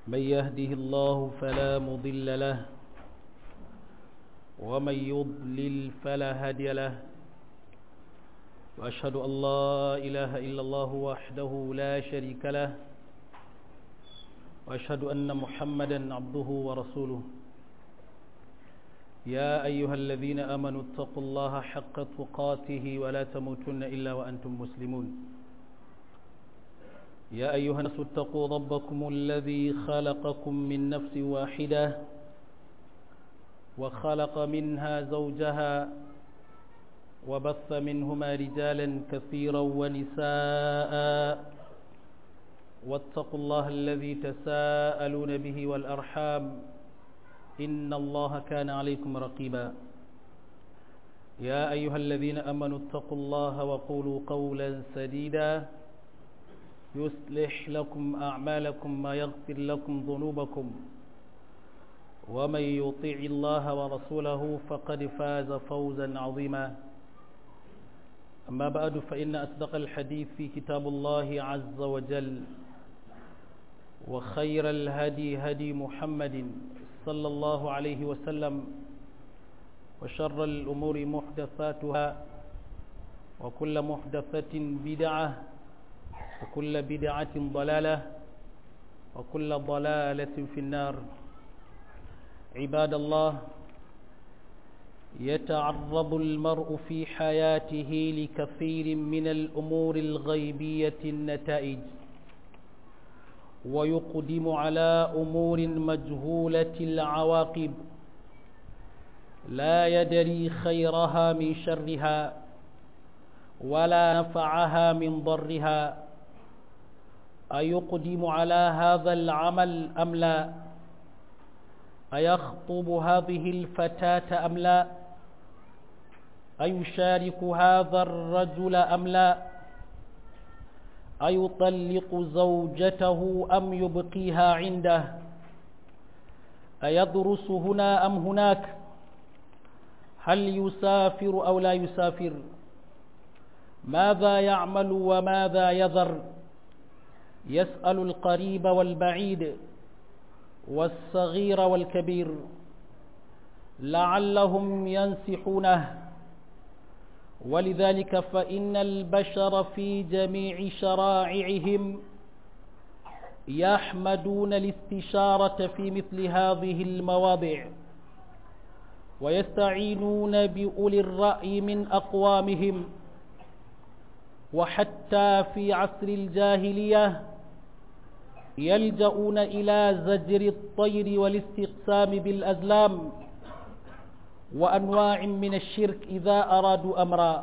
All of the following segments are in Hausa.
من يهده الله فلا مضل له ومن يضلل فلا هادي له وأشهد أن لا إله إلا الله وحده لا شريك له وأشهد أن محمدا عبده ورسوله يا أيها الذين آمنوا اتقوا الله حق تقاته ولا تموتن إلا وأنتم مسلمون يا أيها الناس اتقوا ربكم الذي خلقكم من نفس واحدة وخلق منها زوجها وبث منهما رجالا كثيرا ونساء واتقوا الله الذي تساءلون به والأرحام إن الله كان عليكم رقيبا يا أيها الذين أمنوا اتقوا الله وقولوا قولا سديدا يصلح لكم أعمالكم ما يغفر لكم ذنوبكم ومن يطيع الله ورسوله فقد فاز فوزا عظيما أما بعد فإن أصدق الحديث في كتاب الله عز وجل وخير الهدي هدي محمد صلى الله عليه وسلم وشر الأمور محدثاتها وكل محدثة بدعة وكل بدعة ضلالة وكل ضلالة في النار عباد الله يتعرض المرء في حياته لكثير من الأمور الغيبية النتائج ويقدم على أمور مجهولة العواقب لا يدري خيرها من شرها ولا نفعها من ضرها أيقدم على هذا العمل أم لا أيخطب هذه الفتاة أم لا أيشارك هذا الرجل أم لا أيطلق زوجته أم يبقيها عنده أيدرس هنا أم هناك هل يسافر أو لا يسافر ماذا يعمل وماذا يذر يسأل القريب والبعيد والصغير والكبير لعلهم ينسحونه ولذلك فإن البشر في جميع شرائعهم يحمدون الاستشارة في مثل هذه المواضع ويستعينون بأولي الرأي من أقوامهم وحتى في عصر الجاهلية يلجؤون إلى زجر الطير والاستقسام بالأزلام وأنواع من الشرك إذا أرادوا أمرا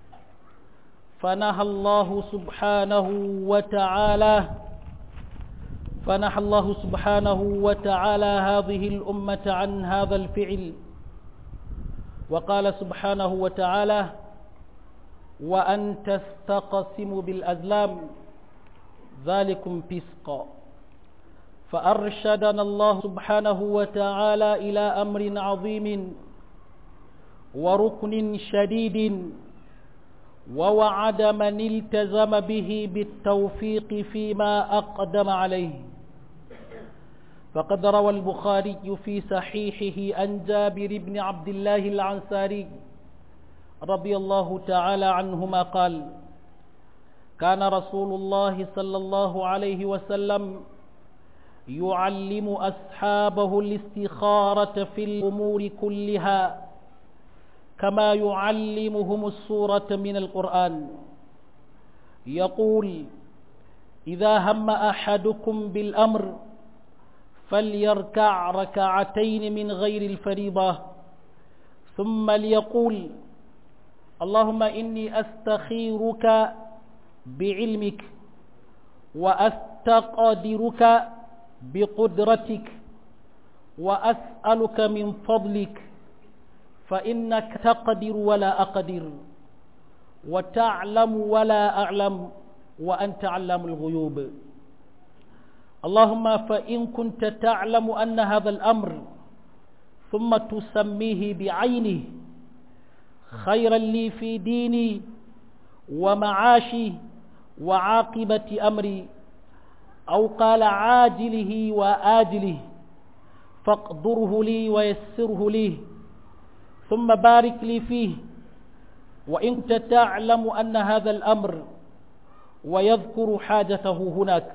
فنهى الله سبحانه وتعالى فنهى الله سبحانه وتعالى هذه الأمة عن هذا الفعل وقال سبحانه وتعالى وأن تستقسموا بالأزلام ذلكم فسقا فأرشدنا الله سبحانه وتعالى إلى أمر عظيم وركن شديد ووعد من التزم به بالتوفيق فيما أقدم عليه فقد روى البخاري في صحيحه عن جابر بن عبد الله العنساري رضي الله تعالى عنهما قال كان رسول الله صلى الله عليه وسلم يعلم أصحابه الاستخارة في الأمور كلها كما يعلمهم السورة من القرآن يقول إذا هم أحدكم بالأمر فليركع ركعتين من غير الفريضة ثم ليقول اللهم إني أستخيرك بعلمك وأستقدرك بقدرتك وأسألك من فضلك فإنك تقدر ولا أقدر وتعلم ولا أعلم وأنت علام الغيوب اللهم فإن كنت تعلم أن هذا الأمر ثم تسميه بعينه خيرا لي في ديني ومعاشي وعاقبة أمري أو قال عاجله وآجله فاقدره لي ويسره لي ثم بارك لي فيه وإن كنت تعلم أن هذا الأمر ويذكر حاجته هناك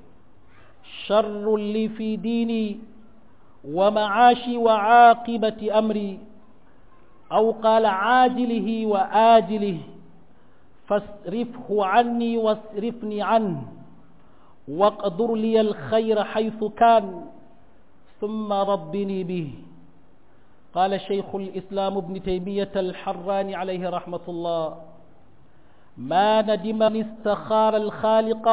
شر لي في ديني ومعاشي وعاقبة أمري أو قال عاجله وآجله فاصرفه عني واصرفني عنه واقدر لي الخير حيث كان ثم ربني به قال شيخ الإسلام ابن تيمية الحراني عليه رحمة الله ما ندم من استخار الخالق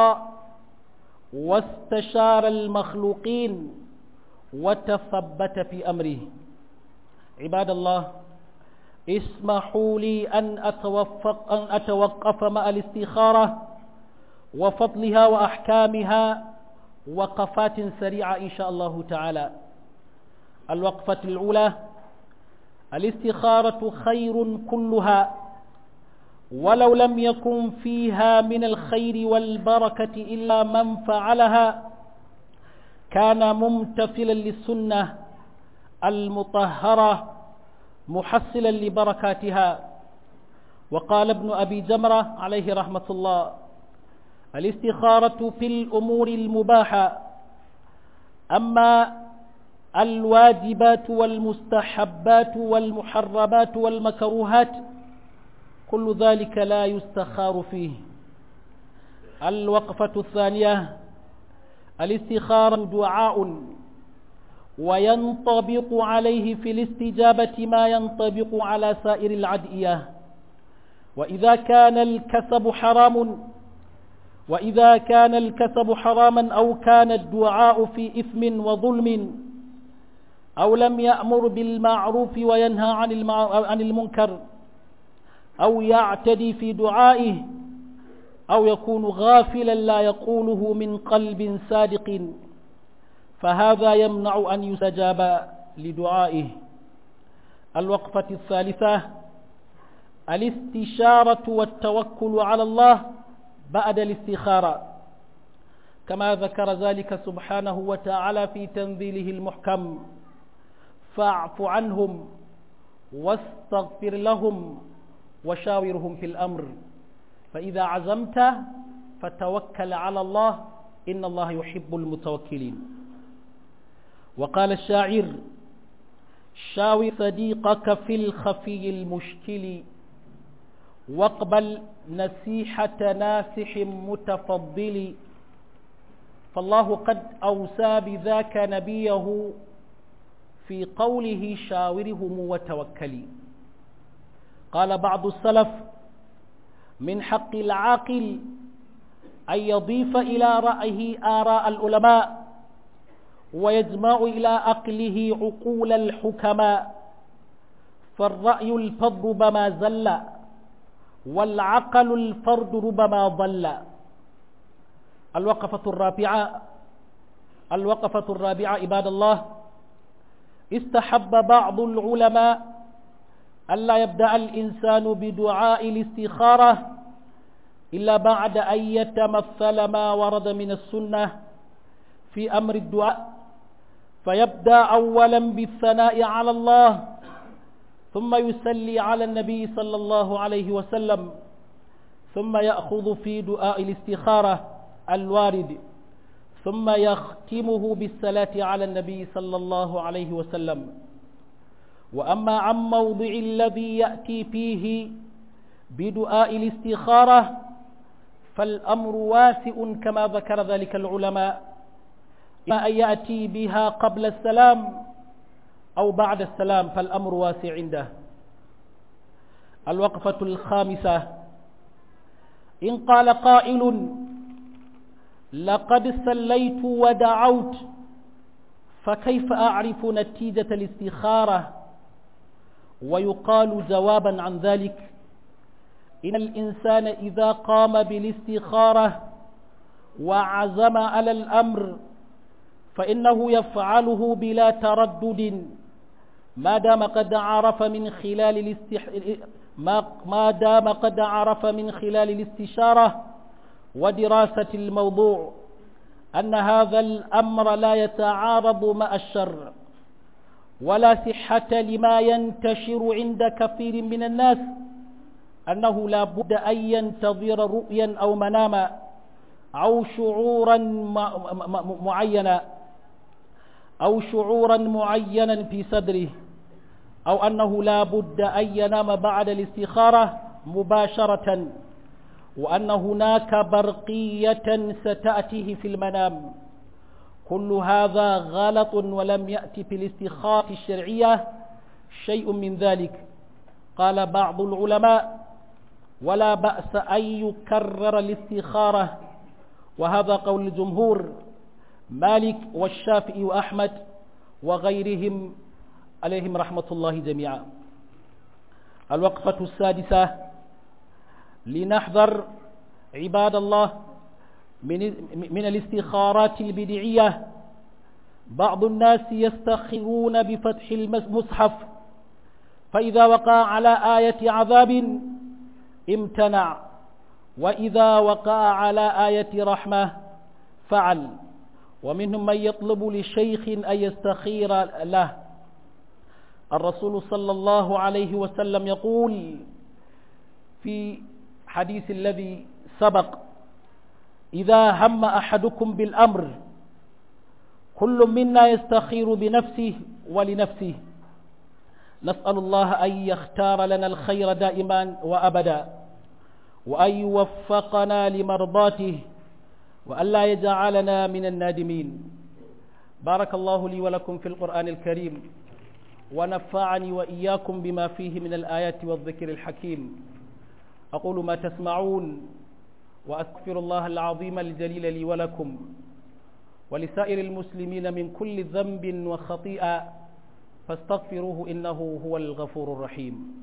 واستشار المخلوقين وتثبت في أمره عباد الله اسمحوا لي أن أتوفق أن أتوقف مع الاستخارة وفضلها وأحكامها وقفات سريعة إن شاء الله تعالى الوقفة الأولى الاستخارة خير كلها ولو لم يكن فيها من الخير والبركة إلا من فعلها كان ممتثلا للسنة المطهرة محصلا لبركاتها وقال ابن أبي جمرة عليه رحمة الله الاستخارة في الأمور المباحة أما الواجبات والمستحبات والمحرمات والمكروهات كل ذلك لا يستخار فيه الوقفة الثانية الاستخارة دعاء وينطبق عليه في الاستجابة ما ينطبق على سائر العدئية وإذا كان الكسب حرام وإذا كان الكسب حراما أو كان الدعاء في إثم وظلم أو لم يأمر بالمعروف وينهى عن, عن المنكر أو يعتدي في دعائه أو يكون غافلا لا يقوله من قلب صادق فهذا يمنع أن يستجاب لدعائه الوقفة الثالثة الاستشارة والتوكل على الله بعد الاستخارة كما ذكر ذلك سبحانه وتعالى في تنزيله المحكم فاعف عنهم واستغفر لهم وشاورهم في الأمر فإذا عزمت فتوكل على الله إن الله يحب المتوكلين وقال الشاعر شاور صديقك في الخفي المشكل واقبل نصيحة ناسح متفضل فالله قد أوسى بذاك نبيه في قوله شاورهم وتوكلي قال بعض السلف من حق العاقل أن يضيف إلى رأيه آراء العلماء ويجمع إلى أقله عقول الحكماء فالرأي الفض ربما زل والعقل الفرد ربما ضل الوقفة الرابعة الوقفة الرابعة عباد الله استحب بعض العلماء ألا يبدأ الإنسان بدعاء الاستخارة إلا بعد أن يتمثل ما ورد من السنة في أمر الدعاء فيبدأ أولا بالثناء على الله ثم يسلي على النبي صلى الله عليه وسلم ثم يأخذ في دعاء الاستخارة الوارد ثم يختمه بالصلاة على النبي صلى الله عليه وسلم وأما عن موضع الذي يأتي فيه بدعاء الاستخارة فالأمر واسع كما ذكر ذلك العلماء إما أن يأتي بها قبل السلام أو بعد السلام فالأمر واسع عنده الوقفة الخامسة إن قال قائل لقد سليت ودعوت فكيف أعرف نتيجة الاستخارة ويقال جوابا عن ذلك إن الإنسان إذا قام بالاستخارة وعزم على الأمر فإنه يفعله بلا تردد ما دام قد عرف من خلال الاستح... ما... ما دام قد عرف من خلال الاستشارة ودراسة الموضوع أن هذا الأمر لا يتعارض مع الشر ولا صحة لما ينتشر عند كثير من الناس أنه لا بد أن ينتظر رؤيا أو مناما أو شعورا معينا أو شعورا معينا في صدره أو أنه لا بد أن ينام بعد الاستخارة مباشرة وأن هناك برقية ستأتيه في المنام كل هذا غلط ولم يأتي في الاستخارة الشرعية شيء من ذلك قال بعض العلماء ولا بأس أن يكرر الاستخارة وهذا قول الجمهور مالك والشافعي وأحمد وغيرهم عليهم رحمة الله جميعا الوقفة السادسة لنحذر عباد الله من من الاستخارات البدعية بعض الناس يستخرون بفتح المصحف فإذا وقع على آية عذاب امتنع وإذا وقع على آية رحمة فعل ومنهم من يطلب لشيخ أن يستخير له الرسول صلى الله عليه وسلم يقول في حديث الذي سبق إذا هم أحدكم بالأمر كل منا يستخير بنفسه ولنفسه نسأل الله أن يختار لنا الخير دائما وأبدا وأن يوفقنا لمرضاته وأن لا يجعلنا من النادمين بارك الله لي ولكم في القرآن الكريم ونفعني وإياكم بما فيه من الآيات والذكر الحكيم أقول ما تسمعون وأستغفر الله العظيم الجليل لي ولكم ولسائر المسلمين من كل ذنب وخطيئة فاستغفروه إنه هو الغفور الرحيم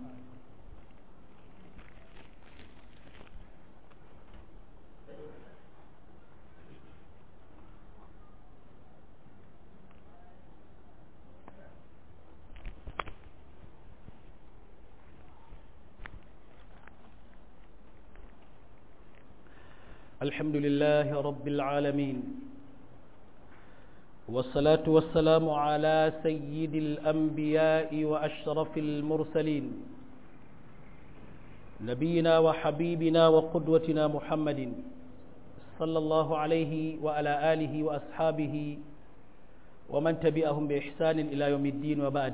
الحمد لله رب العالمين والصلاة والسلام على سيد الأنبياء وأشرف المرسلين نبينا وحبيبنا وقدوتنا محمد صلى الله عليه وعلى آله وأصحابه ومن تبعهم بإحسان إلى يوم الدين وبعد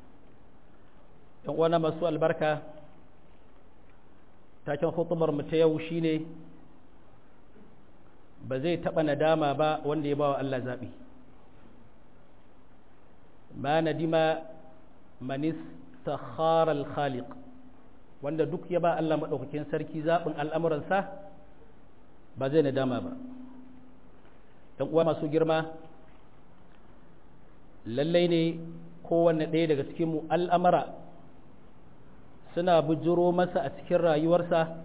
وانا مسوء البركة تاكن خطبر متيوشيني ba zai taɓa nadama ba wanda ya ba wa Allah zaɓi ma nadima manis takharal khaliq wanda duk ya ba Allah maɗaukakin sarki zaɓin al'amuransa ba zai nadama ba ɗan uwa masu girma lallai ne kowanne ɗaya daga cikinmu al'amara suna bujiro masa a cikin rayuwarsa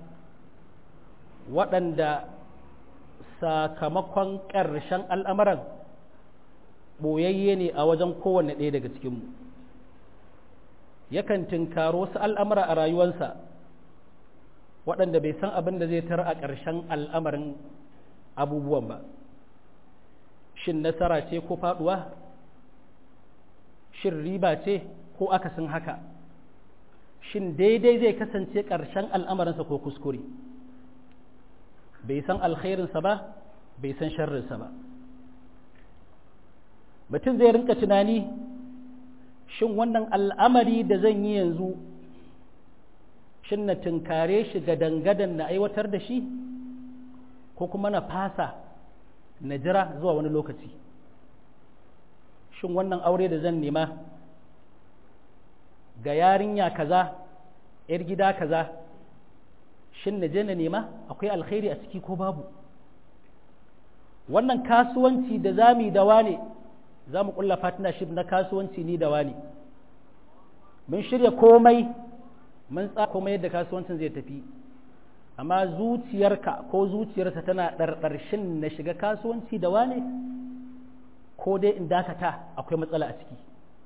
waɗanda sakamakon ƙarshen al'amuran ɓoyayye ne a wajen kowanne ɗaya daga cikinmu yakan tinkaro wasu al'amura a rayuwarsa waɗanda bai san abin da zai tara a ƙarshen al'amarin abubuwan ba shin nasara ce ko faɗuwa shin riba ce ko akasin haka shin daidai zai kasance ƙarshen al'amarinsa ko kuskure bai san alkhairinsa ba bai san sharrinsa ba mutum zai rinka tunani shin wannan al'amari da zan yi yanzu shin na tunkare shi ga dangadan na aiwatar da shi ko kuma na fasa na jira zuwa wani lokaci shin wannan aure da zan nema ga yarinya kaza 'yar gida kaza shin na je na nema akwai alkhairi a ciki ko babu wannan kasuwanci da za mu yi da wane za mu kulla partnership na kasuwanci ni da wane mun shirya komai mun tsara komai yadda kasuwancin zai tafi amma zuciyarka ko zuciyarsa tana ɗarɗarshin na shiga kasuwanci da wane ko dai in dakata akwai matsala a ciki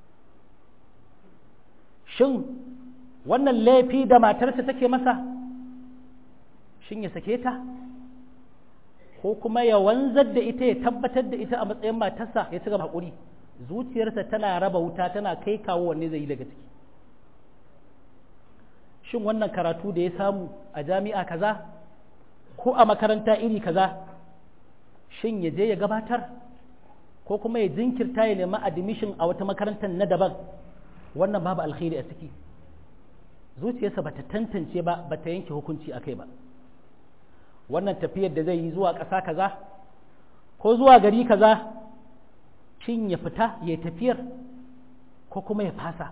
shin wannan laifi da matarsa take masa shin ya sake ta ko kuma ya wanzar da ita ya tabbatar da ita a matsayin matarsa ya ci gaba haƙuri zuciyarsa tana raba wuta tana kai kawo wanne zai yi daga ciki shin wannan karatu da ya samu a jami'a kaza ko a makaranta iri kaza shin ya je ya gabatar ko kuma ya jinkirta ya nemi admission a wata makarantar na daban wannan babu alkhairi a ciki zuciyarsa bata tantance ba bata yanke hukunci a kai ba wannan tafiyar da zai yi zuwa ƙasa kaza ko zuwa gari kaza shin ya fita ya tafiyar ko kuma ya fasa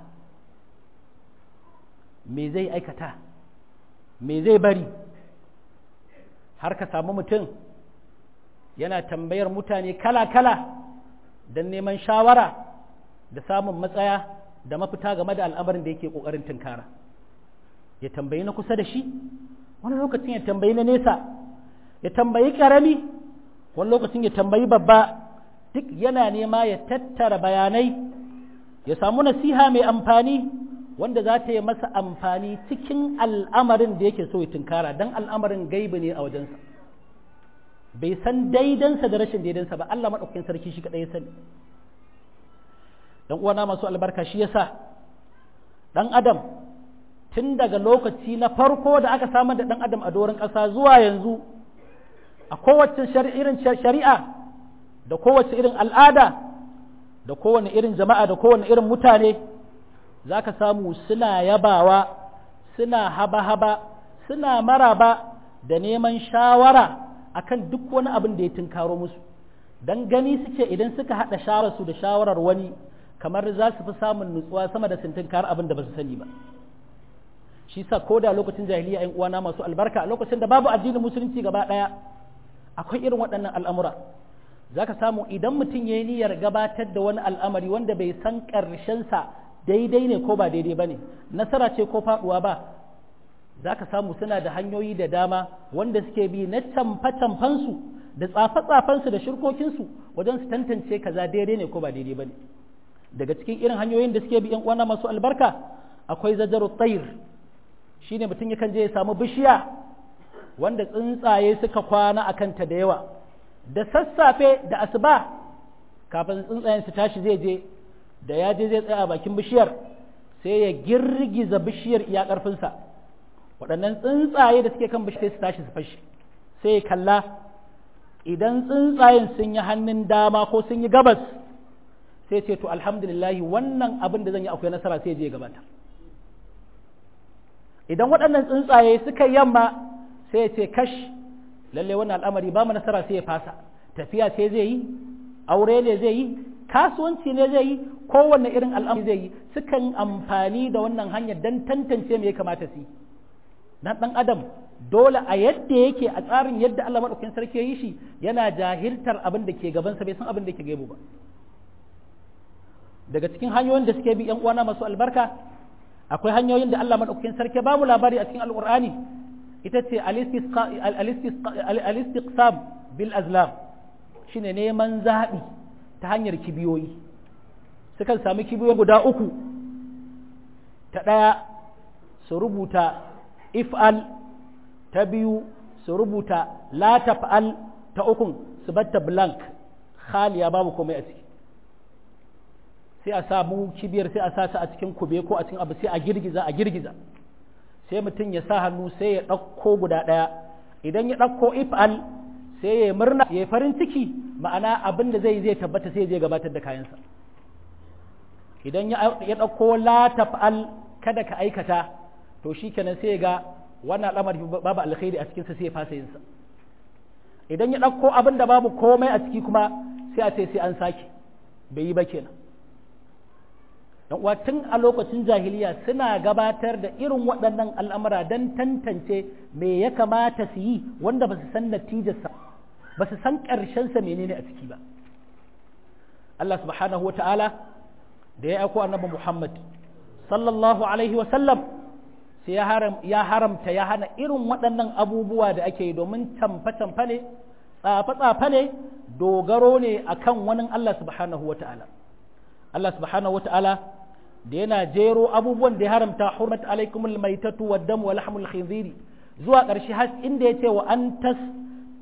me zai aikata me zai bari har ka samu mutum yana tambayar mutane kala-kala don neman shawara da samun matsaya da mafita game da al'amarin da yake ƙoƙarin tunkara ya tambayi na kusa da shi wani lokacin ya tambayi na nesa ya tambayi ƙarami wani lokacin ya tambayi babba duk yana nema ya tattara bayanai ya samu nasiha mai amfani wanda za ta yi masa amfani cikin al'amarin da yake so ya tunkara don al'amarin gaibi ne a wajensa bai san daidansa da rashin daidansa ba Allah maɗaukakin sarki shi kaɗai ya sani dan uwana masu albarka shi yasa dan adam tun daga lokaci na farko da aka samar da dan adam a doron ƙasa zuwa yanzu a kowace irin shari'a da kowace irin al'ada da kowane irin jama'a da kowane irin mutane za ka samu suna yabawa suna haba-haba suna maraba da neman shawara akan duk wani abin da ya tunkaro musu don gani suke idan suka haɗa shawararsu da shawarar wani kamar za su fi samun nutsuwa sama da sun tunkar abin da ba su sani ba shi sa ko da lokacin jahiliya yan uwana masu albarka a lokacin da babu addinin musulunci gaba ɗaya akwai irin waɗannan al'amura za ka samu idan mutum ya yi niyyar gabatar da wani al'amari wanda bai san ƙarshensa daidai ne ko ba daidai ba ne nasara ce ko faɗuwa ba za ka samu suna da hanyoyi da dama wanda suke bi na camfe-camfensu da tsafe-tsafensu da shirkokinsu wajen su tantance kaza daidai ne ko ba daidai ba ne daga cikin irin hanyoyin da suke bi yan uwana masu albarka akwai zajaru tsayir shine mutum yakan je ya samu bishiya wanda tsuntsaye suka kwana a kanta da yawa da sassafe da asuba kafin tsuntsayen su tashi zai je da ya je zai tsaya a bakin bishiyar sai ya girgiza bishiyar iya ƙarfinsa waɗannan tsuntsaye da suke kan bishiyar su tashi su fashi sai ya kalla idan tsuntsayen sun yi hannun dama ko sun yi gabas sai ce to alhamdulillahi wannan abin da zan yi akwai nasara sai je gabata idan waɗannan tsuntsaye suka yamma sai ya ce kash lalle wannan al'amari ba mu nasara sai ya fasa tafiya ce zai yi aure ne zai yi kasuwanci ne zai yi kowanne irin al'amari zai yi sukan amfani da wannan hanyar don tantance me ya kamata su yi na ɗan adam dole a yadda yake a tsarin yadda Allah maɗaukakin sarki ya yi shi yana jahiltar abin da ke gabansa bai san abin da ke gaibu ba daga cikin hanyoyin da suke bi yan uwana masu albarka akwai hanyoyin da Allah maɗaukakin sarki ba mu labari a cikin alƙur'ani ita ce al-istiqsam bil azlam shine neman zaɓi ta hanyar kibiyoyi sukan sami kibiyoyi guda uku ta ɗaya su rubuta if'al ta biyu su rubuta la taf'al ta ukun su batta blank khaliya babu komai a ciki sai a samu kibiyar sai a sa ta a cikin kube ko a cikin abu sai a girgiza a girgiza sai mutum ya sa hannu sai ya ɗauko guda ɗaya idan ya ɗauko if'al sai ya murna ya farin ciki ma'ana abin da zai zai tabbata sai zai gabatar da kayansa idan ya ɗauko la taf'al kada ka aikata to shi kenan sai ga wannan al'amari babu alkhairi a cikinsa sai ya fasa yinsa idan ya ɗauko abin da babu komai a ciki kuma sai a ce sai an sake bai yi ba kenan dan uwa tun a lokacin jahiliya suna gabatar da irin waɗannan al'amura don tantance me ya kamata su yi wanda ba su san natijarsa ba su san ƙarshensa menene a ciki ba Allah subhanahu wa ta'ala da ya aiko annabi Muhammad sallallahu alaihi wa sallam sai ya haramta ya hana irin waɗannan abubuwa da ake yi domin camfe-camfe ne tsafe-tsafe ne dogaro ne akan wani Allah subhanahu wa ta'ala Allah subhanahu wa ta'ala da yana jero abubuwan da ya haramta hurmat alaikumul maitatu wad damu wa lahmul khinziri zuwa ƙarshe har inda ya ce wa an tas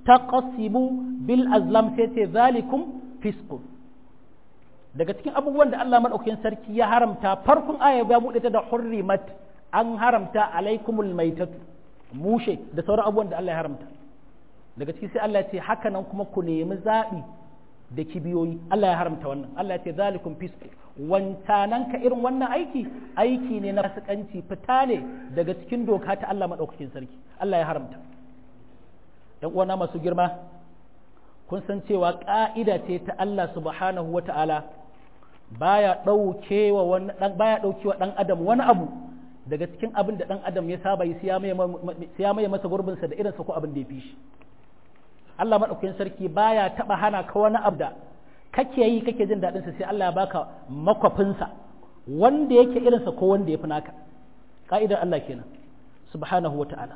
taqsimu bil azlam sai ce zalikum fisqun daga cikin abubuwan da Allah madaukakin sarki ya haramta farkon aya ya bude ta da hurrimat an haramta alaikumul maitatu mushe da sauran abubuwan da Allah ya haramta daga ciki sai Allah ya ce haka nan kuma ku nemi zaɓi da kibiyoyi Allah ya haramta wannan Allah ya ce zalikum fisqu wancanan ka irin wannan aiki aiki ne na fasikanci fita ne daga cikin doka ta Allah madaukakin sarki Allah ya haramta yan uwana masu girma kun san cewa ka'ida ce ta Allah subhanahu wata'ala baya daukewa wani dan baya daukewa dan adam wani abu daga cikin abin da dan adam ya saba yi siya mai masa gurbinsa da irinsa ko abin da ya fi shi Allah maɗaukakin sarki baya taɓa hana ka wani abu da kake yi kake jin daɗinsa sai Allah ya baka makwafinsa wanda yake irinsa ko wanda ya fi naka ƙa'idar Allah kenan subhanahu wa ta'ala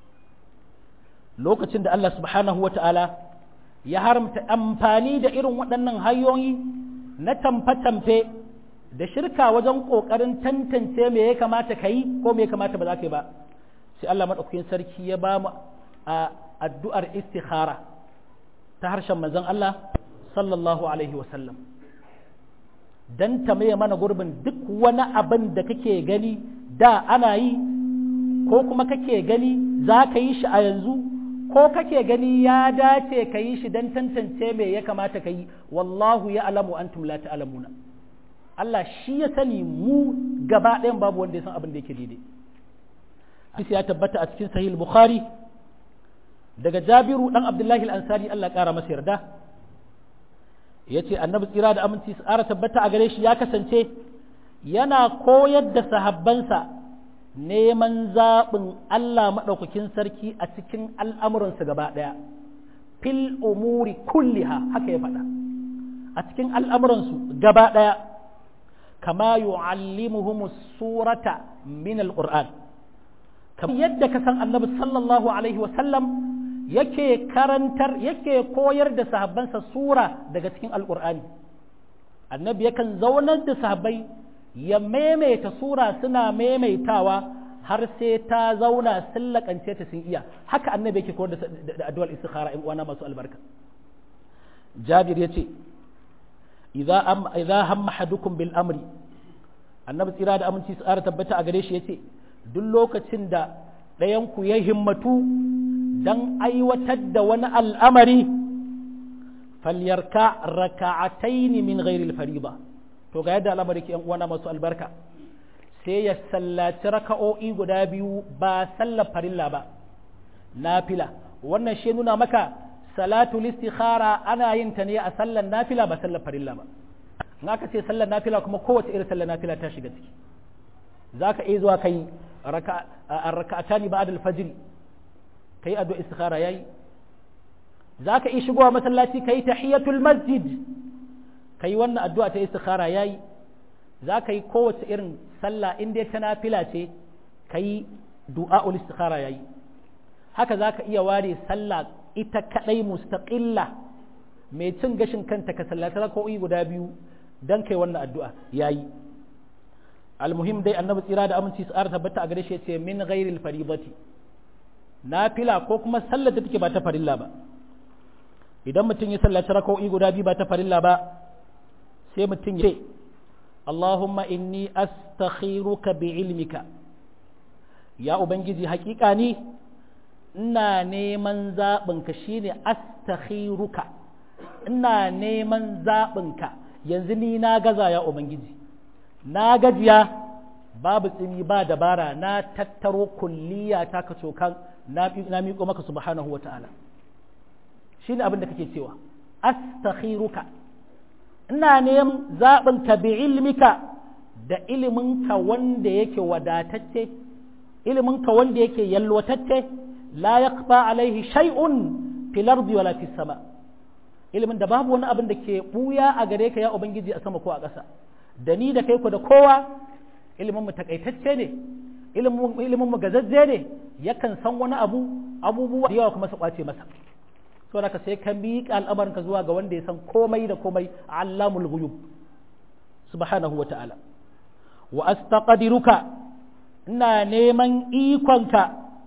lokacin da Allah subhanahu wa ta'ala ya haramta amfani da irin waɗannan hanyoyi na tamfe-tamfe da shirka wajen ƙoƙarin tantance me ya kamata ka yi ko me ya kamata ba za ka yi ba sai Allah maɗaukakin sarki ya ba mu a addu'ar istikhara ta harshen manzon Allah sallallahu alaihi wasallam don ta maye mana gurbin duk wani abin da kake gani da ana yi ko kuma kake gani za ka yi shi a yanzu ko kake gani ya dace ka yi shi don tantance me ya kamata ka yi wallahu ya alamu antum la ta'lamuna Allah shi ya sani mu gaba ɗayan babu wanda ya san abin da yake daidai hadisi ya tabbata a cikin sahih bukhari daga jabiru dan abdullahi al-ansari Allah ƙara masa yarda ya ce annabi tsira da aminci tsara tabbata a gare shi ya kasance yana koyar da sahabbansa neman zaɓin Allah maɗaukakin sarki a cikin al'amuransu gaba ɗaya fil umuri kulliha haka ya faɗa a cikin al'amuransu gaba ɗaya kama yu'allimuhum surata min al-qur'an kamar yadda ka san annabi sallallahu alaihi wa sallam yake karantar yake koyar da sahabbansa sura daga cikin alkur'ani annabi yakan zaunar da sahabbai ya maimaita sura suna maimaitawa har sai ta zauna sun lakance ta sun iya haka annabi yake koyar da addu'ar istikhara in uwana masu albarka jabir yace idza am idza hamma hadukum bil amri annabi tsira da aminci tsara tabbata a gare shi yace duk lokacin da ɗayan ku ya himmatu don aiwatar da wani al'amari falyarka raka'ataini min ghairil fariba to ga yadda al'amari ke uwana masu albarka sai ya sallaci raka'o'i guda biyu ba sallar farilla ba nafila wannan shi nuna maka salatu istikhara ana yin ta ne a sallar nafila ba sallar farilla ba in aka ce sallar nafila kuma kowace irin sallar nafila ta shiga ciki za ka iya zuwa kai raka'atani ba'da al-fajr ka yi addu'a istikhara yayi za ka iya shigowa masallaci ka yi tahiyatul masjid ka yi wannan addu'a ta istikhara yayi za ka yi kowace irin sallah in dai ta nafila ce ka yi du'a'ul istikhara yayi haka za ka iya ware sallah ita kadai mustaqilla mai cin gashin kanta ka sallata raka'o'i guda biyu dan kai wannan addu'a yayi almuhim dai annabi tsira da aminci su ara tabbata a gare shi ce min ghairil faribati nafila ko kuma sallar da take ba ta farilla ba idan mutum ya sallaci raka'o'i guda biyu ba ta farilla ba sai mutum ya ce Allahumma inni astakhiruka bi ilmika ya ubangiji hakika ni ina neman zaɓinka shine astakhiruka ina neman zaɓinka yanzu ni na gaza ya ubangiji na gajiya babu tsimi ba dabara na tattaro kulliya ta ka cokan na miƙo maka subhanahu wa ta'ala shi ne abin da kake cewa astakhiruka ina neman zaɓin ka bi ilmika da iliminka wanda yake wadatacce iliminka wanda yake yalwatacce la yaqfa alaihi shay'un fil ardi wala fis sama ilimin da babu wani abin da ke buya a gare ka ya ubangiji a sama ko a ƙasa da ni da kai ku da kowa ilimin mu takaitacce ne ilimin mu gazazze ne yakan san wani abu abubuwa da yawa kuma su kwace masa so da ka sai ka miƙa al'amarin ka zuwa ga wanda ya san komai da komai allamul ghuyub subhanahu wata'ala wa astaqdiruka ina neman ikonka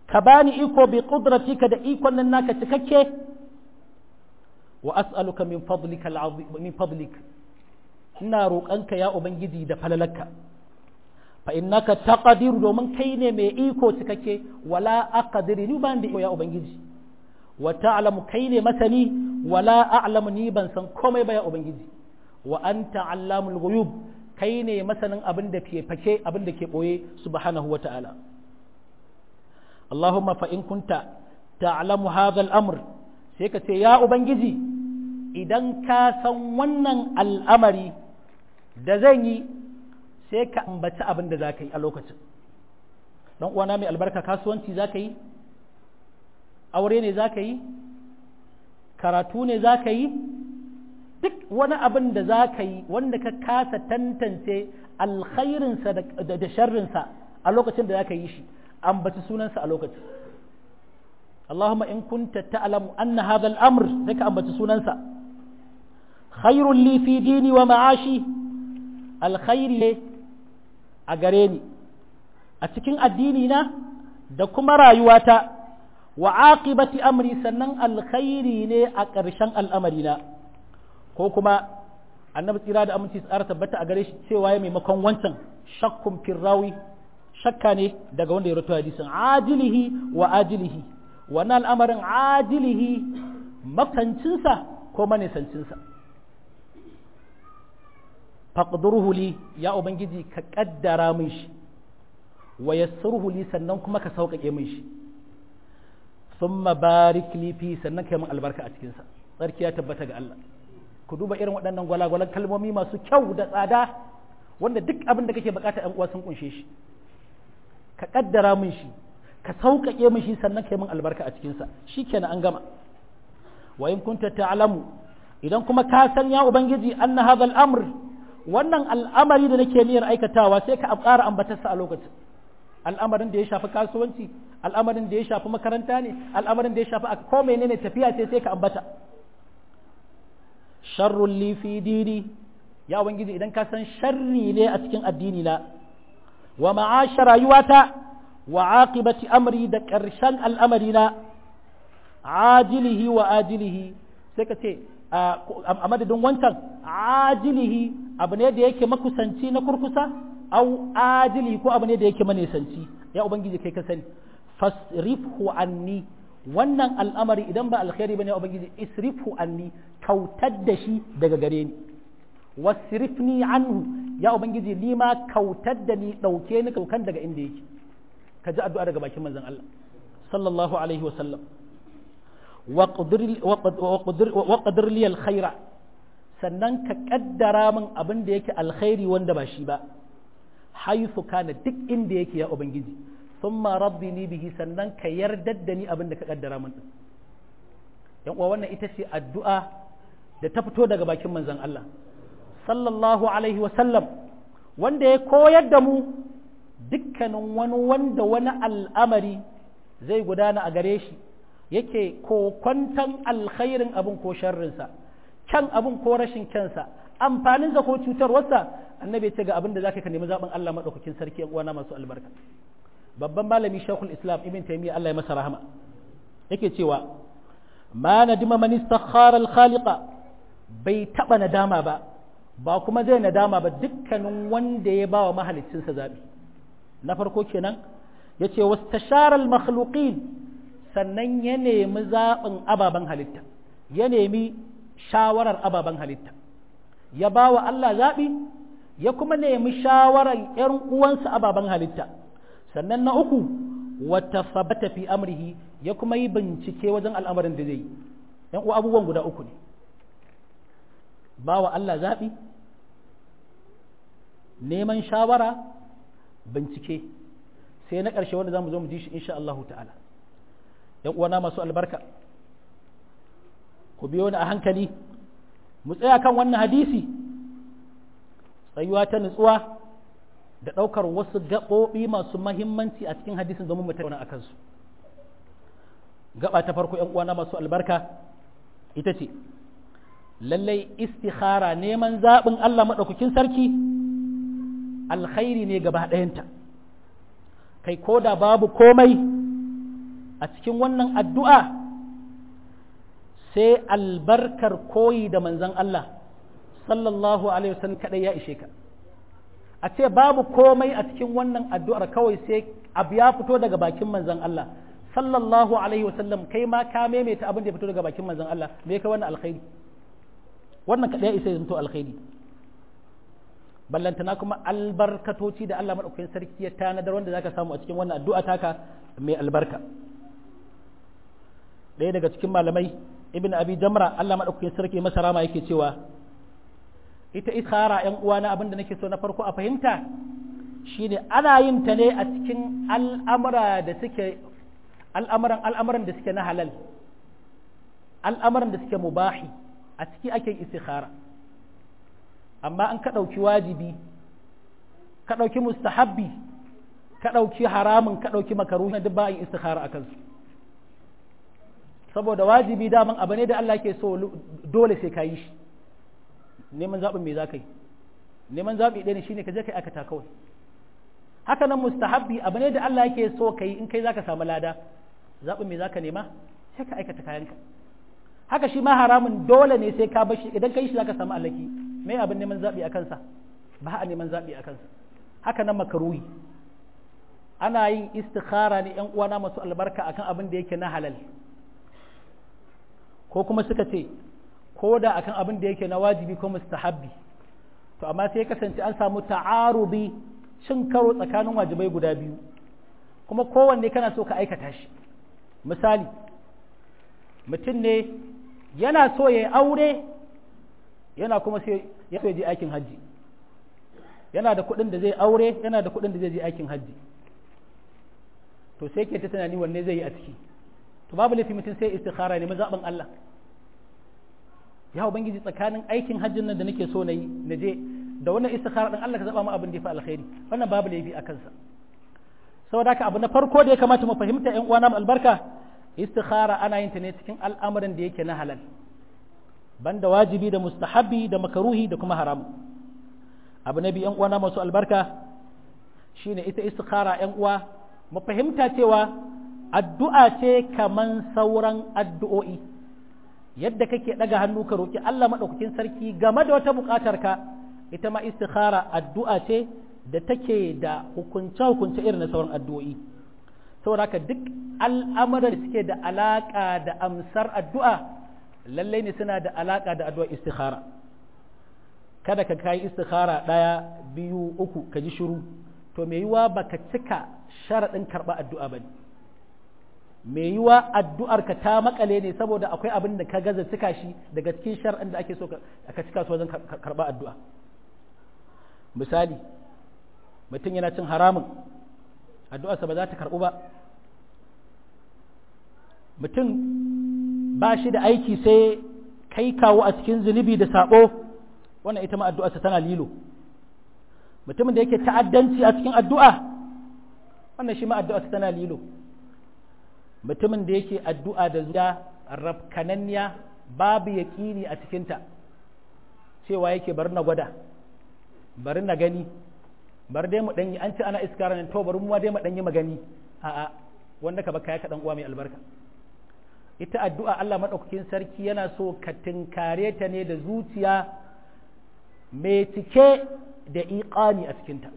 ka bani iko bi qudratika da ikon nan naka cikakke wa as'aluka min fadlika min fadlik ina roƙanka ya ubangiji da falalarka fa innaka taqdir domin kai ne mai iko cikakke wala aqdir ni ban da ya ubangiji wa ta'lamu kai ne masani wala a'lamu ni ban san komai ba ya ubangiji wa anta allamul ghuyub kai ne masanin abin da ke fake abin da ke boye subhanahu wa ta'ala Allahumma fa in kunta ta'lamu hadha al-amr sai ka ce ya ubangiji idan ka san wannan al'amari da zan yi sai ka ambaci abin da za ka yi a lokacin dan uwana mai albarka kasuwanci za ka yi aure ne za ka yi karatu ne za ka yi duk wani abin da za ka yi wanda ka kasa tantance alkhairinsa da sharrinsa a lokacin da za ka yi shi ambaci sunansa a lokacin Allahumma in kunta ta'lamu anna hadha al-amr sai ka ambaci sunansa khairul li fi dini wa ma'ashi alkhairi ne a gare ni a cikin addini na da kuma rayuwata wa aqibati amri sannan alkhairi ne a ƙarshen al'amari na ko kuma annabi tsira da aminci tsara tabbata a gare shi cewa ya maimakon wancan shakkun firrawi shakka ne daga wanda ya rato hadisin ajilihi wa ajilihi wannan al'amarin ajilihi makancinsa ko manisancinsa faqdurhu li ya ubangiji ka kaddara min shi wa yassirhu li sannan kuma ka sauƙaƙe min shi thumma barik li fi sannan kai min albarka a cikin sa tsarki ya tabbata ga Allah ku duba irin waɗannan gwalagwalan kalmomi masu kyau da tsada wanda duk abin da kake bukata ɗan uwa sun kunshe shi ka kaddara min shi ka sauƙaƙe min shi sannan kai min albarka a cikin sa shikenan an gama wa in kunta ta'lamu idan kuma ka san ya ubangiji anna hadha al-amr wannan al'amari da nake niyyar aikatawa sai ka ƙara ambatarsa a lokacin al'amarin da ya shafi kasuwanci al'amarin da ya shafi makaranta ne al'amarin da ya shafi ko menene tafiya ce sai ka ambata sharrun li fi dini ya ubangiji idan ka san sharri ne a cikin addini na wa ma'asha rayuwata wa aqibati amri da ƙarshen al'amari na ajilihi wa ajilihi sai ka ce a madadin wancan ajilihi abu ne da yake makusanci na kurkusa au ajilihi ko abu ne da yake manesanci ya ubangiji kai ka sani fasrifhu anni wannan al'amari idan ba alkhairi bane ubangiji isrifhu anni kautar da shi daga gare ni wasrifni anhu ya ubangiji ni ma kautar da ni dauke ni kaukan daga inda yake ka ji addu'a daga bakin manzon Allah sallallahu alaihi wa sallam waƙadir liyal khaira sannan ka ƙaddara min abin da yake alkhairi wanda ba shi ba haifu kana duk inda yake ya ubangiji sun rabbi ni bihi sannan ka yardar da ni abin da ka ƙaddara min yan uwa wannan ita ce addu'a da ta fito daga bakin manzon Allah sallallahu alaihi wa sallam wanda ya koyar da mu dukkanin wani wanda wani al'amari zai gudana a gare shi yake kokwantan alkhairin abin ko sharrinsa kyan abin ko rashin kyansa amfaninsa ko cutarwarsa annabi ya ce ga abin da zaka ka nemi zaɓin Allah maɗaukakin sarki yan uwana masu albarka babban malami shekul islam ibn taymiya Allah ya masa rahama yake cewa ma nadima man istakhara al khaliqa bai taba nadama ba ba kuma zai nadama ba dukkanin wanda ya bawa mahaliccinsa zabi na farko kenan yace wastashara al makhluqin sannan ya nemi zaɓin ababen halitta ya nemi shawarar ababen halitta ya ba wa Allah zaɓi ya kuma nemi shawarar ‘yan uwansa ababen halitta sannan na uku wata sabata fi amrihi ya kuma yi bincike wajen al'amarin da zai yi ‘yan uwa abubuwan guda uku ne ba wa Allah zaɓi neman shawara bincike sai na ƙarshe wanda za mu zo mu ji shi insha Allah ta'ala ‘yan uwana masu albarka ku biyo ni a hankali mu tsaya kan wannan hadisi tsayuwa ta nutsuwa da ɗaukar wasu gaɓoɓi masu mahimmanci a cikin hadisin domin mu tattauna a kansu gaba ta farko ‘yan uwana masu albarka ita ce lallai istikhara neman zaɓin Allah maɗaukakin sarki alkhairi ne gaba ɗayanta kai ko da babu komai a cikin wannan addu'a sai albarkar koyi da manzan Allah sallallahu alaihi wasallam kadai ya ishe ka a ce babu komai a cikin wannan addu'ar kawai sai abu ya fito daga bakin manzan Allah sallallahu alaihi wasallam kai ma ka maimaita abin da ya fito daga bakin manzan Allah me ka wannan alkhairi wannan kadai ya isa zanto alkhairi ballantana kuma albarkatoci da Allah madaukakin sarki ya tanadar wanda zaka samu a cikin wannan addu'a taka mai albarka ɗaya daga cikin malamai ibn abi jamra Allah madaukakin sarki masa rama yake cewa ita ikhara yan uwana abinda nake so na farko a fahimta shine ana yin ta ne a cikin al'amura da suke al'amuran al'amuran da suke na halal al'amuran da suke mubahi a ciki ake istikhara amma an ka ɗauki wajibi ka ɗauki mustahabbi ka ɗauki haramun ka ɗauki makaruhi duk ba yin istikhara a kansu saboda wajibi daman abu ne da Allah ke so dole sai ka yi shi neman zaɓin me za ka yi neman zaɓi ɗaya ne shine ka je ka aikata kawai haka nan mustahabbi abu ne da Allah yake so ka yi in kai za ka samu lada zaɓin me za ka nema sai ka aikata kayanka haka shi ma haramun dole ne sai ka bashi idan ka yi shi za ka samu alaki me abin neman zaɓi a kansa ba a neman zaɓi a kansa haka nan makaruhi ana yin istikhara ne yan uwana masu albarka akan abin da yake na halal ko kuma suka ce ko da akan abin da yake na wajibi ko mustahabbi to amma sai kasance an samu ta'arudi cin karo tsakanin wajibai guda biyu kuma kowanne kana so ka aikata shi misali mutum ne yana so ya aure yana kuma sai ya so ya je aikin hajji yana da kuɗin da zai aure yana da kuɗin da zai je aikin hajji to sai ke ta tunani wanne zai yi a ciki to babu laifi mutum sai istikhara ne mazaɓin Allah ya ubangiji tsakanin aikin hajjin nan da nake so na yi na je da wannan istikhara din Allah ka zaba mu abin da ya fi alkhairi wannan babu laifi a kansa saboda haka abu na farko da ya kamata mu fahimta ƴan uwana albarka istikhara ana yin ta ne cikin al'amuran da yake na halal banda wajibi da mustahabbi da makaruhi da kuma haram abu na biyu ƴan uwana masu albarka shine ita istikhara ƴan uwa mu fahimta cewa addu'a ce kaman sauran addu'o'i yadda kake ɗaga hannu ka roƙi Allah maɗaukakin sarki game da wata buƙatar ka ita ma istikhara addu'a ce da take da hukunce-hukunce irin na sauran addu'o'i saboda haka duk al'amuran da suke da alaƙa da amsar addu'a lallai ne suna da alaƙa da addu'a istikhara kada ka kai istikhara ɗaya biyu uku ka ji shiru to me yiwa baka cika sharaɗin karɓa addu'a ba ne mai yiwa addu'ar ka ta makale ne saboda akwai abin da ka gaza cika shi daga cikin shar'in da ake so ka cika su wajen karɓa addu'a misali mutum yana cin haramun addu'arsa ba za ta karɓu ba mutum ba shi da aiki sai kai kawo a cikin zunubi da saɓo wannan ita ma addu'arsa tana lilo mutumin da yake ta'addanci a cikin addu'a wannan shi ma addu'arsa tana lilo mutumin da yake addu'a da zuwa rafkananniya babu yaƙini a cikinta cewa yake bari na gwada bari na gani bari dai mu ɗanyi an ce ana iskara nan to bari mu dai mu ɗanyi magani a'a wanda ka baka ya kaɗan uwa mai albarka ita addu'a Allah maɗaukakin sarki yana so ka tinkare ta ne da zuciya mai cike da iƙani a cikinta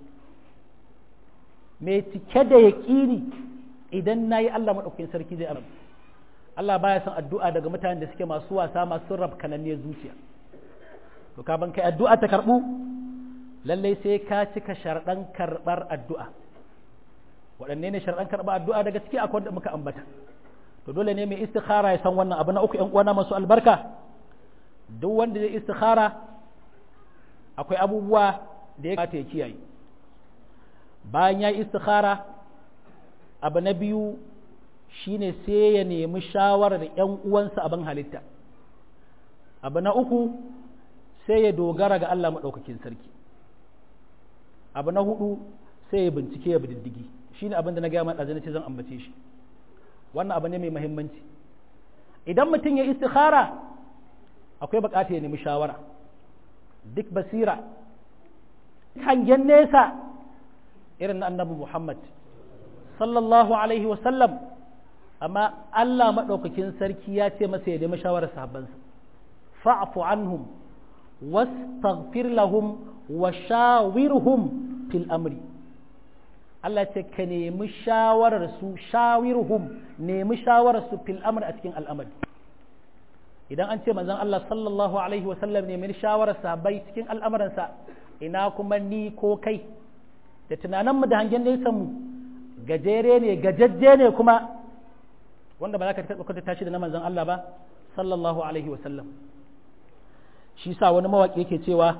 mai cike da yaƙini idan na yi Allah maɗaukakin sarki zai amince Allah baya son addu'a daga mutanen da suke masu wasa masu rab kananniyar zuciya to ka ban kai addu'a ta karɓu lallai sai ka cika sharɗan karɓar addu'a waɗanne ne sharɗan karɓar addu'a daga ciki akwai wanda muka ambata to dole ne mai istikhara ya san wannan abu na uku ƴan uwana masu albarka duk wanda zai istikhara akwai abubuwa da ya kamata ya kiyaye bayan ya yi istikhara abu na biyu shine sai ya nemi shawarar ‘yan uwansa abin halitta abu na uku sai ya dogara ga Allah maɗaukakin sarki abu na hudu sai ya bincike ya bididdigi shine abin da na gaya maɗa ce zan ambace shi wannan abu ne mai mahimmanci idan mutum ya istikhara akwai bukata ya nemi shawara duk basira hangen nesa irin na annabi Muhammad sallallahu alaihi wasallam amma Allah maɗaukakin sarki ya ce masa ya nemi shawarar sahabbansa fa'fu anhum wastaghfir lahum wa shawirhum fil amri Allah ce ka nemi shawarar su shawirhum nemi shawarar su fil amri a cikin al'amari idan an ce manzon Allah sallallahu alaihi wa sallam nemi shawarar sahabbai cikin al'amuransa ina kuma ni ko kai da tunanin mu da hangen nesa mu gajere ne gajajje ne kuma wanda ba za ka taɓa kwatanta shi da na manzon Allah ba sallallahu alaihi wa sallam shi sa wani mawaƙi yake cewa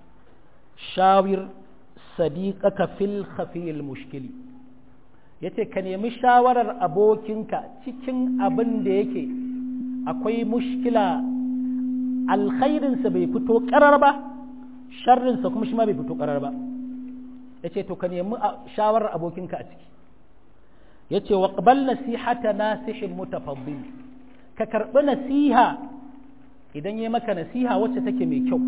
shawir sadiqaka fil khafiyil mushkili yace ka nemi shawarar abokinka cikin abin da yake akwai mushkila alkhairinsa bai fito karar ba sharrinsa kuma shi ma bai fito karar ba yace to ka nemi shawarar abokinka a ciki yace wa qabal nasihata nasihin mutafaddil ka karbi nasiha idan yi maka nasiha wacce take mai kyau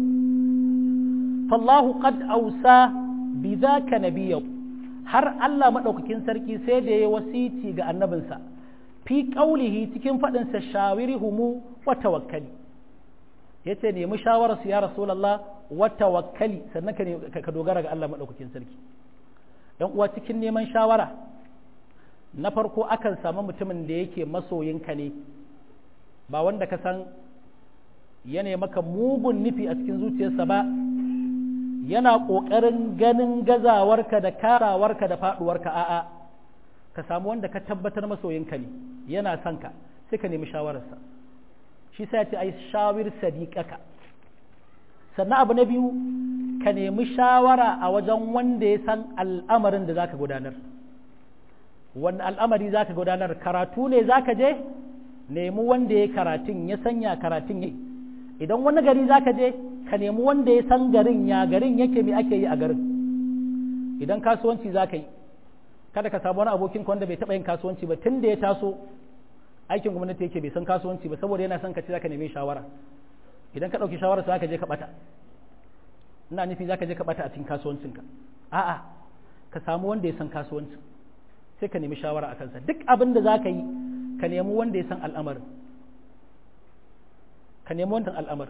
fallahu qad ausa bi zaka nabiyyu har Allah madaukakin sarki sai da ya wasiti ga annabinsa fi qaulihi cikin fadin sa shawirihumu wa tawakkali yace nemi shawarar su ya rasulullah wa tawakkali sannan ka ka dogara ga Allah madaukakin sarki dan uwa cikin neman shawara na farko akan samu mutumin da yake masoyinka ne ba wanda ka san yana maka mugun nufi a cikin zuciyarsa ba yana ƙoƙarin ganin gazawarka da karawarka da faɗuwarka a'a ka samu wanda ka tabbatar masoyinka ne yana son ka sai ka nemi shawararsa shi sai ya ce ai shawir sadiqaka sannan abu na biyu ka nemi shawara a wajen wanda ya san al'amarin da zaka gudanar wani al'amari zaka gudanar karatu ne zaka je nemi wanda ya karatun ya sanya karatun yi idan wani gari za ka je ka nemi wanda ya san garin ya garin yake mai ake yi a garin idan kasuwanci za ka yi kada ka samu wani abokin wanda bai taɓa yin kasuwanci ba tun da ya taso aikin gwamnati yake bai san kasuwanci ba saboda yana son ka ce za ka nemi shawara idan ka ɗauki shawara za ka je ka ɓata ina nufi za ka je ka ɓata a cikin kasuwancinka a'a ka samu wanda ya san kasuwancin sai ka nemi shawara a kansa duk abin da za ka yi ka nemi wanda ya san al'amarin ka nemi wannan al'amar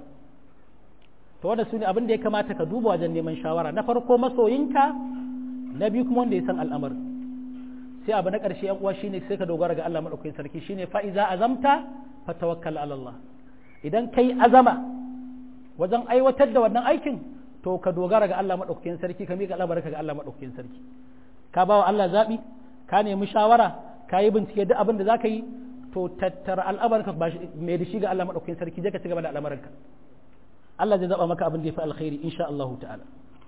to wanda su ne abin da ya kamata ka duba wajen neman shawara na farko masoyinka na biyu kuma wanda ya san al'amar sai abu na ƙarshe yan uwa shine sai ka dogara ga Allah madaukakin sarki shine fa iza azamta fa tawakkal ala Allah idan kai azama wajen aiwatar da wannan aikin to ka dogara ga Allah madaukakin sarki ka miƙa al'amarka ga Allah madaukakin sarki ka bawa Allah zabi ka nemi shawara ka yi bincike duk abin da zaka yi to tattara al'amarka ba mai da shi ga Allah maɗaukakin sarki je ka ci gaba da al'amarka Allah zai zaba maka abin da ya fi alkhairi insha Allah ta'ala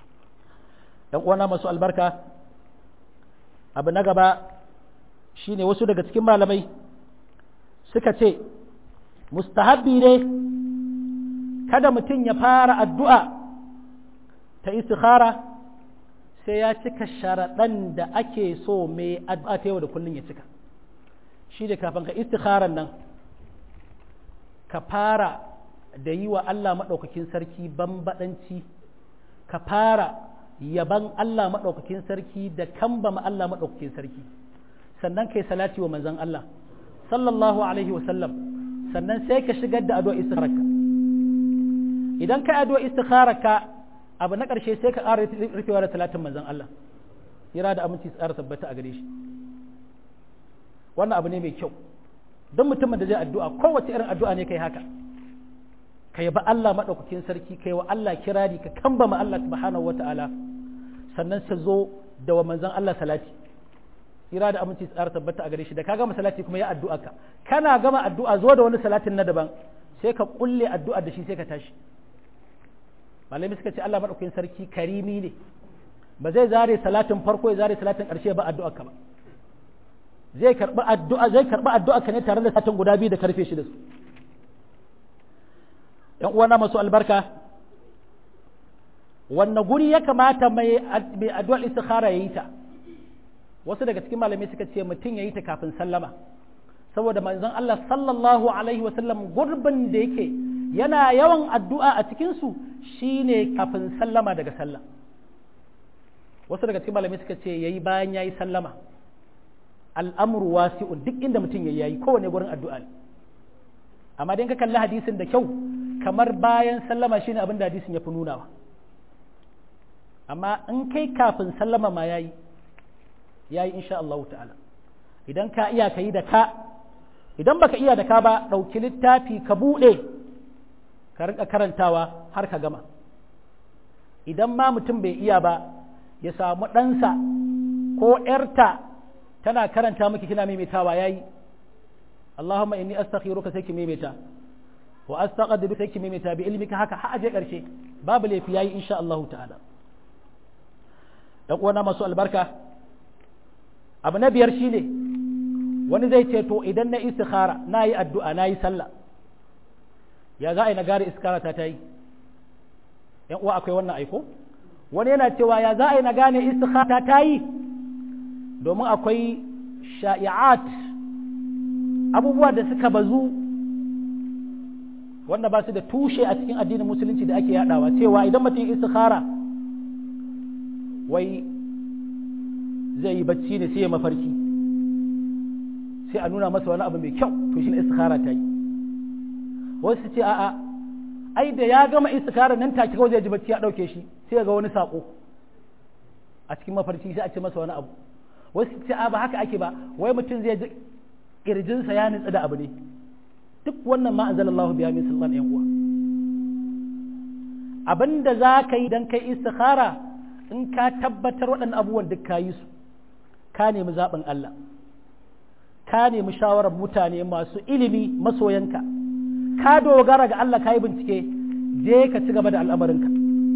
dan uwana masu albarka abu na gaba shine wasu daga cikin malamai suka ce mustahabbi ne kada mutum ya fara addu'a ta istikhara sai ya cika sharaɗan da ake so mai addu'a ta yau da kullum ya cika shi da kafin ka istikharan nan ka fara da yi wa Allah maɗaukakin sarki bambaɗanci ka fara yaban Allah maɗaukakin sarki da kambama Allah maɗaukakin sarki sannan kai salati wa manzon Allah sallallahu alaihi wa sallam sannan sai ka shigar da addu'a istikharaka idan ka addu'a istikharaka abu na ƙarshe sai ka ƙara rufewa da talatin manzon Allah kira da aminci tsara tabbata a gare shi wannan abu ne mai kyau don mutumin da zai addu'a kowace irin addu'a ne kai haka ka yaba Allah maɗaukakin sarki kai wa Allah kirari ka kambama Allah subhanahu wa ta'ala sannan sa zo da wa manzon Allah salati kira da aminci tsara tabbata a gare shi da ka gama salati kuma ya addu'a ka kana gama addu'a zo da wani salatin na daban sai ka kulle addu'a da shi sai ka tashi malami suka ce Allah maɗaukakin sarki karimi ne ba zai zare salatin farko ya zare salatin ƙarshe ba addu'a ka ba zai karɓi addu'a zai karɓi addu'a ka ne tare da satin guda biyu da karfe shi da su ‘yan uwana masu albarka wanne guri ya kamata mai addu'ar istikhara ya yi ta wasu daga cikin malamai suka ce mutum ya yi ta kafin sallama saboda manzon Allah sallallahu alaihi wasallam gurbin da yake yana yawan addu'a a cikinsu shine kafin sallama daga sallah wasu daga cikin malamai suka ce ya yi bayan ya yi sallama al'amru wasi'un duk inda mutum ya yayi kowane gurin addu'a ne amma dan ka kalli hadisin da kyau kamar bayan sallama shine abin da hadisin ya fi nunawa amma in kai kafin sallama ma yayi yayi insha Allah ta'ala idan ka iya ka yi da ka idan baka iya da ka ba ɗauki littafi ka buɗe ka rinka karantawa har ka gama idan ma mutum bai iya ba ya samu ɗansa ko ‘yarta tana karanta miki kina maimaitawa yayi Allahumma inni astakhiruka sai ki maimaita wa astaqdiru sai ki maimaita bi ilmika haka har aje ƙarshe babu laifi yayi insha Allah ta'ala dan uwana masu albarka abu na biyar shine wani zai ce to idan na istikhara na yi addu'a na yi sallah ya za a yi na gare istikhara ta ta yi yan uwa akwai wannan aiko wani yana cewa ya za a yi na gane istikhara ta ta yi domin akwai sha'i'at abubuwa da suka bazu wanda ba su da tushe a cikin addinin musulunci da ake yadawa cewa idan mutum istikhara wai zai yi bacci ne sai ya mafarki sai a nuna masa wani abu mai kyau to shi ne istikhara ta yi wasu ce a'a ai da ya gama istikhara nan take kawai zai ji bacci ya dauke shi sai ga wani sako a cikin mafarki sai a ce masa wani abu wasu ce a ba haka ake ba wai mutum zai ji kirjinsa ya nutsu da abu ne duk wannan ma anzalallahu biya min sultan yan uwa abinda za ka yi dan kai istikhara in ka tabbatar waɗannan abubuwan duk ka yi su ka nemi zaɓin Allah ka nemi shawarar mutane masu ilimi masoyanka ka dogara ga Allah ka yi bincike je ka ci gaba da al'amarinka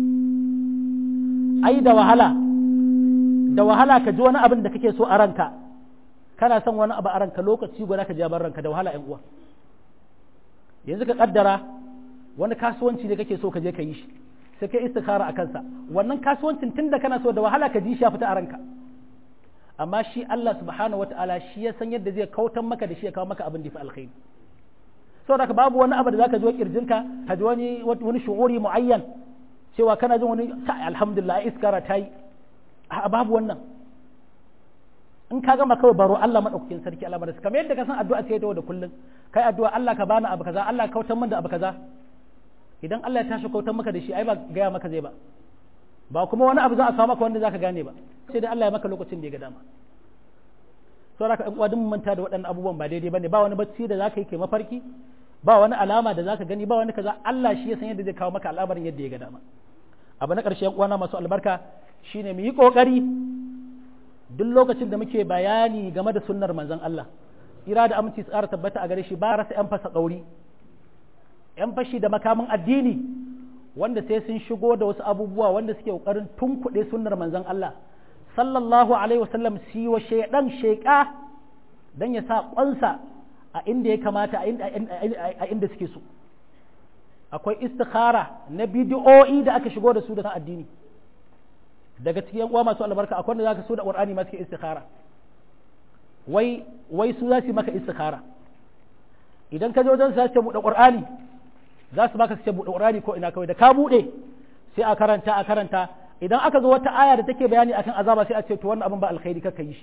ai da wahala da wahala ka ji wani abin da kake so a ranka kana son wani abu a ranka lokaci guda ka jabar ranka da wahala ‘yan uwa yanzu ka kaddara wani kasuwanci ne kake so ka je ka yi shi sai kai istikhara a kansa wannan kasuwancin tunda kana so da wahala ka ji shi ya fita a ranka amma shi Allah subhanahu wata'ala shi ya san yadda zai kautan maka da shi ya kawo maka abin da fi alkhairi saboda ka babu wani abu da zaka ji wa kirjinka ka ji wani wani shu'uri muayyan cewa kana jin wani alhamdulillah iskara ta yi a babu wannan in ka gama kawai baro Allah madaukakin sarki Allah madaukakin kamar yadda ka san addu'a ce ta da kullum kai addu'a Allah ka bani abu kaza Allah ka kautan min da abu kaza idan Allah ya tashi kautan maka da shi ai ba gaya maka zai ba ba kuma wani abu za a samu maka wanda zaka gane ba sai dai Allah ya maka lokacin da ya ga dama to haka in uwa manta da waɗannan abubuwan ba daidai bane ba wani bacci da zaka yi kai mafarki ba wani alama da zaka gani ba wani kaza Allah shi ya san yadda zai kawo maka al'amarin yadda ya ga dama abu na ƙarshe uwana masu albarka shine mu yi ƙoƙari duk lokacin da muke bayani game da sunnar manzon Allah ira da aminci tsara tabbata a gare shi ba rasa yan fasa ƙauri yan fashi da makamin addini wanda sai sun shigo da wasu abubuwa wanda suke ƙoƙarin tunkuɗe sunnar manzon Allah sallallahu alaihi wasallam si wa shaidan sheƙa dan ya sa ƙwansa a inda ya kamata a inda suke so akwai istikhara na bidiyo'i da aka shigo da su da addini daga cikin uwa masu albarka akwai wanda zaka so da qur'ani ma suke istikhara wai wai su za su maka istikhara idan ka je wajen su ce buɗe qur'ani za su baka su ce buɗe qur'ani ko ina kawai da ka buɗe sai a karanta a karanta idan aka zo wata aya da take bayani akan azaba sai a ce to wannan abin ba alkhairi kaka yi shi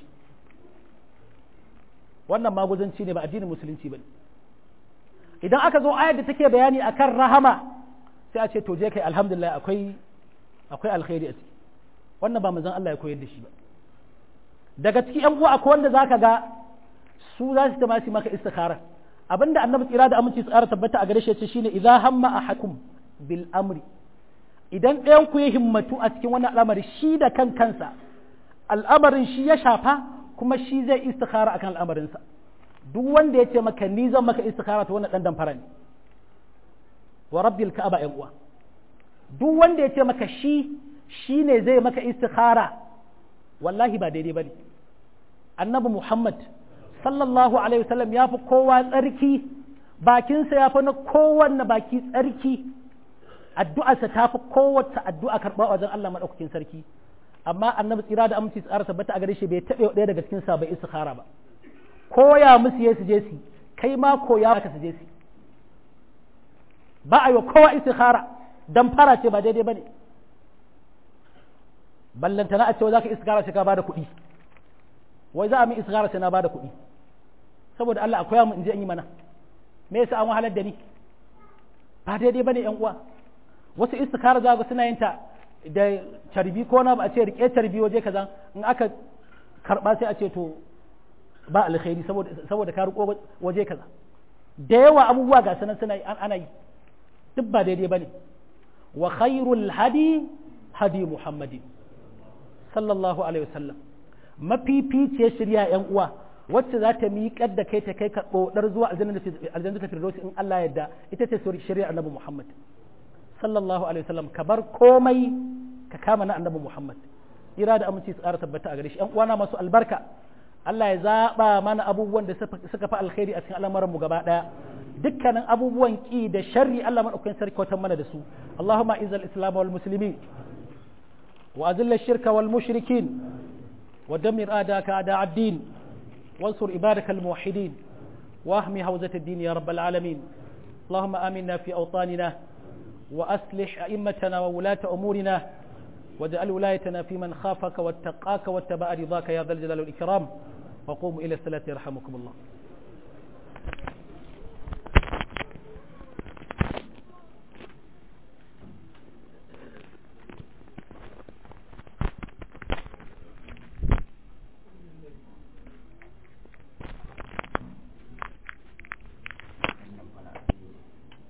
wannan maguzanci ne ba addinin musulunci bane idan aka zo ayar da take bayani akan rahama sai a ce to je kai alhamdulillah akwai akwai alkhairi a ciki wannan ba manzon Allah ya koyar da shi ba daga ciki yan uwa akwai wanda zaka ga su za su tamasi maka istikhara abinda annabi tsira da aminci tsara tabbata a gare shi yace shine idza hamma ahakum bil amri idan ɗayan ku ya himmatu a cikin wannan al'amari shi da kan kansa al'amarin shi ya shafa kuma shi zai istikhara akan al'amarinsa duk wanda ya ce maka ni zan maka istikhara ta wannan dan damfara ne wa rabbil ka'aba yan uwa duk wanda ya ce maka shi shi ne zai maka istikhara wallahi ba daidai bane annabi muhammad sallallahu alaihi wasallam ya fi kowa tsarki bakinsa ya fi na kowanne baki tsarki addu'arsa ta fi kowace addu'a karɓa wajen Allah maɗaukakin sarki amma annabi tsira da aminci tsara tabbata a gare shi bai taɓe ɗaya daga cikin sa bai istikhara ba koya musu ya su je su kai ma koya ka su je su ba a yi wa kowa istikhara dan fara ce ba daidai bane ballantana a cewa zaka istikhara sai ka bada kuɗi wai za a min isgara sai na bada kuɗi saboda Allah akwai mu in je in yi mana me yasa an wahalar da ni ba daidai bane yan uwa wasu istikara za ga suna yin ta da carbi ko na ba a ce rike carbi waje kaza in aka karba sai a ce to ba alkhairi saboda saboda ka riko waje kaza da yawa abubuwa ga sanan suna ana yi duk ba daidai bane wa khairul hadi hadi muhammadin sallallahu alaihi wasallam mafificiyar shirya yan uwa wacce za ta miƙar da kai ta kai ka ɗodar zuwa aljanna ta firdausi in Allah yadda ita ce shari'a annabi Muhammad sallallahu alaihi wasallam ka bar komai ka kama na annabi Muhammad ira da aminci su ƙara tabbata a gare shi ƴan uwana masu albarka Allah ya zaɓa mana abubuwan da suka fi alkhairi a cikin al'amuran mu gaba ɗaya dukkanin abubuwan ki da sharri Allah madaukakin sarki watan mana da su Allahumma izal islam wal muslimin wa azil shirka wal mushrikin wa damir adaka ada ad-din وانصر عبادك الموحدين واحمي حوزة الدين يا رب العالمين اللهم آمنا في أوطاننا وأصلح أئمتنا وولاة أمورنا واجعل ولايتنا في من خافك واتقاك واتبع رضاك يا ذا الجلال والإكرام وقوموا إلى الصلاة يرحمكم الله